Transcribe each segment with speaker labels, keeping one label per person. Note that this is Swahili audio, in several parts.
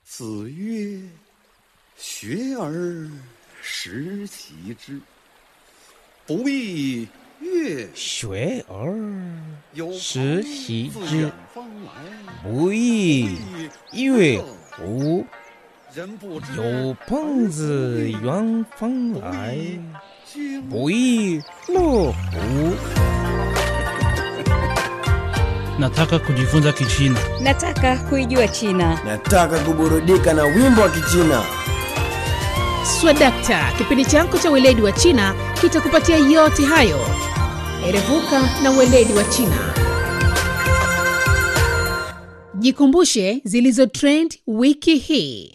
Speaker 1: 子曰：“学而时齐之，不亦乐
Speaker 2: 学而
Speaker 1: 有
Speaker 2: 时
Speaker 1: 朋
Speaker 2: 习
Speaker 1: 自
Speaker 2: 之
Speaker 1: 远方来，
Speaker 2: 不亦乐乎？
Speaker 1: 人不知
Speaker 2: 有朋自远方来，
Speaker 1: 君
Speaker 2: 不亦乐乎？
Speaker 3: Nataka kujifunza Kichina.
Speaker 4: Nataka kuijua China.
Speaker 5: Nataka kuburudika na wimbo wa Kichina.
Speaker 6: Swadakta, kipindi chako cha weledi wa China kitakupatia yote hayo. Erevuka na weledi wa China. Jikumbushe zilizo trend wiki hii.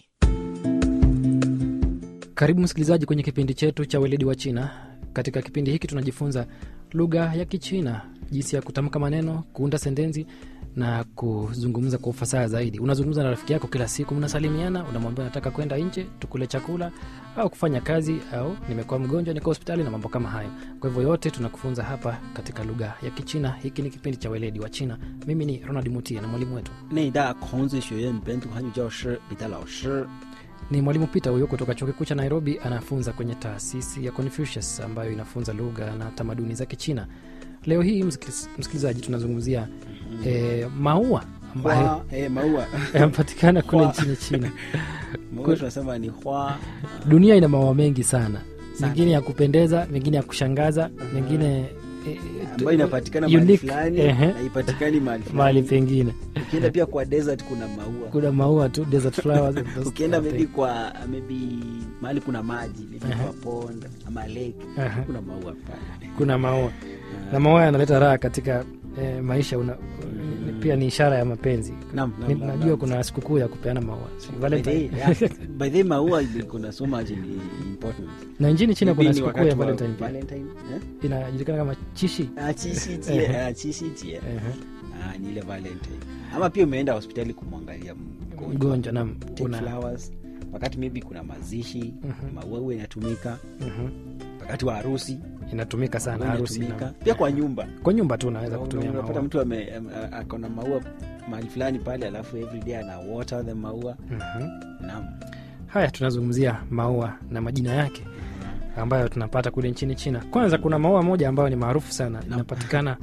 Speaker 7: Karibu msikilizaji kwenye kipindi chetu cha weledi wa China. Katika kipindi hiki tunajifunza lugha ya Kichina, jinsi ya kutamka maneno, kuunda sentensi na kuzungumza kwa ufasaha zaidi. Unazungumza na rafiki yako kila siku, mnasalimiana, unamwambia nataka kwenda nje tukule chakula au kufanya kazi, au nimekuwa mgonjwa, niko hospitali na mambo kama hayo. Kwa hivyo yote tunakufunza hapa katika lugha ya Kichina. Hiki ni kipindi cha weledi wa China. Mimi ni Ronald Mutia na mwalimu wetu
Speaker 8: 内大孔子学院本土汉语教师彼得老师。
Speaker 7: ni mwalimu Peter huyo kutoka chuo kikuu cha Nairobi, anafunza kwenye taasisi ya Confucius ambayo inafunza lugha na tamaduni za Kichina. Leo hii msikiliz- msikilizaji, tunazungumzia eh, maua ambayo
Speaker 8: 花哎maua
Speaker 7: yanapatikana kule
Speaker 8: Hua.
Speaker 7: nchini China.
Speaker 8: maua tunasema ni hua
Speaker 7: Dunia ina maua mengi sana,
Speaker 8: Sana.
Speaker 7: mengine ya kupendeza, mengine ya kushangaza, mengine eh,
Speaker 8: ambayo inapatikana mahali
Speaker 7: unique,
Speaker 8: fulani
Speaker 7: ehe,
Speaker 8: na ipatikani mahali
Speaker 7: mahali
Speaker 8: fulani.
Speaker 7: pengine.
Speaker 8: Ukienda pia kwa desert kuna maua.
Speaker 7: Kuna maua tu, desert flowers. those
Speaker 8: Ukienda
Speaker 7: kind of
Speaker 8: maybe
Speaker 7: thing.
Speaker 8: kwa maybe mahali kuna maji maybe
Speaker 7: Aha.
Speaker 8: kwa pond ama lake
Speaker 7: Aha.
Speaker 8: kuna maua pale.
Speaker 7: kuna maua na maua yanaleta raha katika eh, maisha una, ni- pia ni ishara ya mapenzi
Speaker 8: Naam, naam,
Speaker 7: Ni-
Speaker 8: naam,
Speaker 7: najua
Speaker 8: naam.
Speaker 7: kuna sikukuu ya kupeana maua si
Speaker 8: By the
Speaker 7: Valentine.
Speaker 8: way, yeah, by the way, maua ili- kuna so much in- important.
Speaker 7: na nchini china
Speaker 8: Maybe
Speaker 7: kuna
Speaker 8: ni
Speaker 7: sikukuu
Speaker 8: wakati
Speaker 7: ya
Speaker 8: wa
Speaker 7: valentine pia
Speaker 8: Valentine, eh?
Speaker 7: inajulikana kama chishi
Speaker 8: Ah, chishi jie, ah, chishi jie.
Speaker 7: Ehe.
Speaker 8: Ah, ni ile valentine ama pia umeenda hospitali kumwangalia mgonjwa
Speaker 7: mgonjwa nam
Speaker 8: Take
Speaker 7: kuna
Speaker 8: flowers wakati maybe kuna mazishi
Speaker 7: Mhm.
Speaker 8: maua huwa inatumika
Speaker 7: Mhm.
Speaker 8: wakati wa harusi
Speaker 7: inatumika sana
Speaker 8: maua
Speaker 7: harusi
Speaker 8: inatumika.
Speaker 7: nam.
Speaker 8: pia kwa nyumba
Speaker 7: kwa nyumba tu unaweza kutumia
Speaker 8: unapata
Speaker 7: maua
Speaker 8: mtu ame- am- a- ako na maua mahali fulani pale alafu everyday ana water the maua
Speaker 7: Mhm.
Speaker 8: naam
Speaker 7: haya tunazungumzia maua na majina yake ambayo tunapata kule nchini china kwanza kuna maua moja ambayo ni maarufu sana inapatikana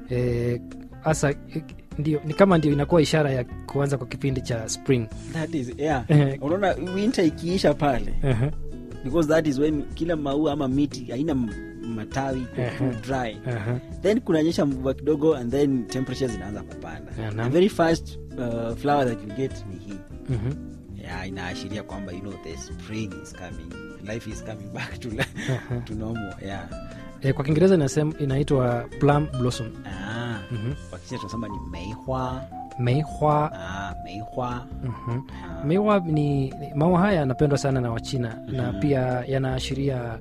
Speaker 7: eh, hasa eh, ndio ni kama ndio inakuwa ishara ya kuanza kwa kipindi cha spring
Speaker 8: that is yeah
Speaker 7: Eh.
Speaker 8: unaona winter ikiisha pale
Speaker 7: Ehe,
Speaker 8: because that is when kila maua ama miti haina m- matawi iko
Speaker 7: Ehe.
Speaker 8: too dry
Speaker 7: ehe.
Speaker 8: then kunanyesha mvua kidogo and then temperatures zinaanza kupanda
Speaker 7: Yeah,
Speaker 8: the
Speaker 7: naam.
Speaker 8: very first uh, flower that you get ni hii
Speaker 7: Mhm.
Speaker 8: yeah, inaashiria kwamba you know the spring is coming life is coming back to, to normal yeah.
Speaker 7: Eh, kwa kiingereza inasema inaitwa plum blossom
Speaker 8: ah,
Speaker 7: Mhm.
Speaker 8: wakisha tunasema ni meihwa
Speaker 7: meihwa
Speaker 8: ah, meihwa
Speaker 7: Mhm. meihwa ni ni- maua haya yanapendwa sana na wachina na pia yanaashiria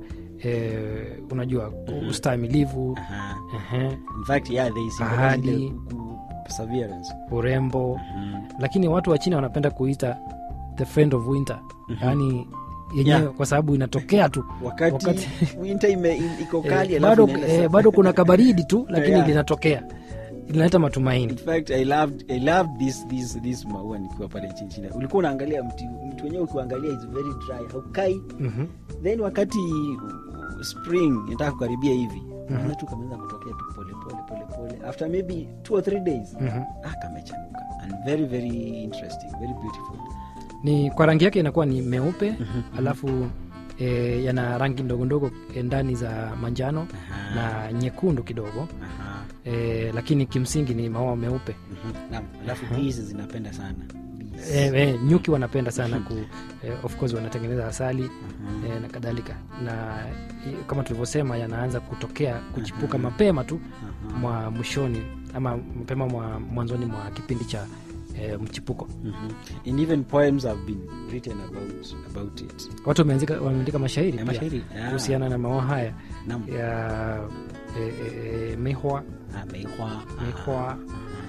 Speaker 7: eh, unajua ustahimilivu
Speaker 8: Aha.
Speaker 7: ehe,
Speaker 8: in fact yeah, they symbolize
Speaker 7: Ahadi.
Speaker 8: ile ku- ku- perseverance
Speaker 7: urembo
Speaker 8: Mhm.
Speaker 7: lakini watu wa china wanapenda kuita the friend of winter yaani yenyewe
Speaker 8: Yeah.
Speaker 7: kwa sababu inatokea tu
Speaker 8: wakati,
Speaker 7: Wakati-
Speaker 8: winter ime, im- iko
Speaker 7: eh,
Speaker 8: kali alafu
Speaker 7: bado,
Speaker 8: inaenda
Speaker 7: eh,
Speaker 8: sa-
Speaker 7: bado kuna kabaridi tu lakini
Speaker 8: Yeah.
Speaker 7: linatokea linaleta
Speaker 8: In
Speaker 7: matumaini
Speaker 8: fact, I loved, I loved this, this, this maua nikiwa pale nchini China. Ulikuwa unaangalia mti mti wenyewe ukiangalia is very dry, haukai.
Speaker 7: Mhm.
Speaker 8: Then wakati uh, spring inataka kukaribia hivi mm tu kameanza kutokea tu pole pole pole pole after maybe two or three days
Speaker 7: Mhm.
Speaker 8: ah, kamechanuka and very very interesting very beautiful
Speaker 7: ni kwa rangi yake inakuwa ni meupe alafu e, yana rangi ndogo ndogo eh, ndani za manjano na nyekundu kidogo
Speaker 8: Aha.
Speaker 7: e, lakini kimsingi ni maua meupe
Speaker 8: Mhm. Naam, alafu bees zinapenda sana Bees.
Speaker 7: e, e, nyuki wanapenda sana ku e, of course wanatengeneza asali e, na kadhalika na i- kama tulivyosema yanaanza kutokea kuchipuka mapema tu mwa mwishoni ama mapema mwa mwanzoni mwa kipindi cha e, mchipuko
Speaker 8: Mhm. and even poems have been written about, about it
Speaker 7: watu wameandika wameandika mashairi
Speaker 8: Ya
Speaker 7: pia
Speaker 8: mashairi, ah.
Speaker 7: kuhusiana na maua haya
Speaker 8: Naam.
Speaker 7: ya e, e, e, mehwa
Speaker 8: Ah, meihwa ah,
Speaker 7: mehwa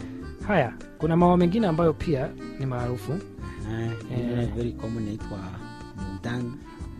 Speaker 7: haya kuna maua mengine ambayo pia ni maarufu
Speaker 8: ah, ingine very common inaitwa mudan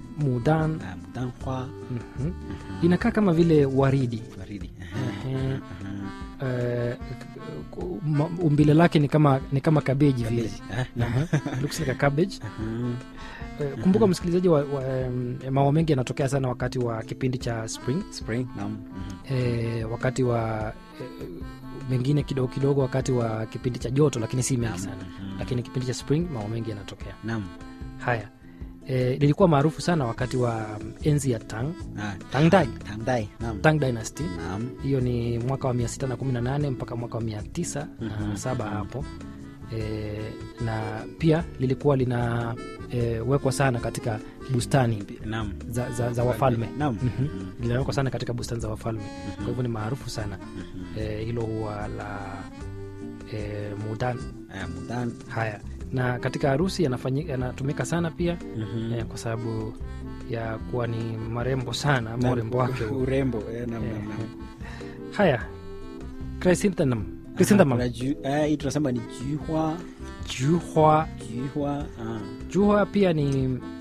Speaker 7: mudan
Speaker 8: ah, mudan hua
Speaker 7: mhm. inakaa kama vile waridi
Speaker 8: waridi
Speaker 7: Ehe. eh, ku- ma- umbile lake ni kama ni kama kabeji vile
Speaker 8: Cabbage. Ah,
Speaker 7: Aha, looks like a cabbage
Speaker 8: mm.
Speaker 7: Eh, kumbuka msikilizaji wa, wa, em, mambo mengi yanatokea sana wakati wa kipindi cha spring
Speaker 8: Spring, naam. Mhm.
Speaker 7: e, wakati wa e, mengine kidogo kidogo wakati wa kipindi cha joto lakini si mengi sana
Speaker 8: Mhm.
Speaker 7: lakini kipindi cha spring mambo mengi yanatokea
Speaker 8: Naam.
Speaker 7: haya e, lilikuwa maarufu sana wakati wa mm, enzi ya tang
Speaker 8: Ah,
Speaker 7: Tang Dai.
Speaker 8: Tang Dai, naam.
Speaker 7: tang dynasty
Speaker 8: Naam.
Speaker 7: hiyo ni mwaka wa 618 mpaka mwaka wa 907
Speaker 8: Mhm.
Speaker 7: hapo e, na pia lilikuwa lina e, wekwa sana katika bustani
Speaker 8: Naam.
Speaker 7: za, za, za wafalme
Speaker 8: Naam.
Speaker 7: Mhm.
Speaker 8: Mhm.
Speaker 7: linawekwa sana katika bustani za wafalme kwa hivyo ni maarufu sana e, hilo huwa la e, mudan
Speaker 8: Ah, Mudan.
Speaker 7: haya na katika harusi yanafanyi- yanatumika sana pia
Speaker 8: Mhm.
Speaker 7: e, kwa sababu ya kuwa ni marembo sana ama
Speaker 8: Na-
Speaker 7: urembo wake huo.
Speaker 8: urembo eh, naam,
Speaker 7: Eh,
Speaker 8: naam, naam.
Speaker 7: haya chrysanthemum
Speaker 8: Aha,
Speaker 7: chrysanthemum
Speaker 8: kuna ju- ah, hii tunasema ni juhwa
Speaker 7: juhwa
Speaker 8: juhwa ah.
Speaker 7: juhwa pia ni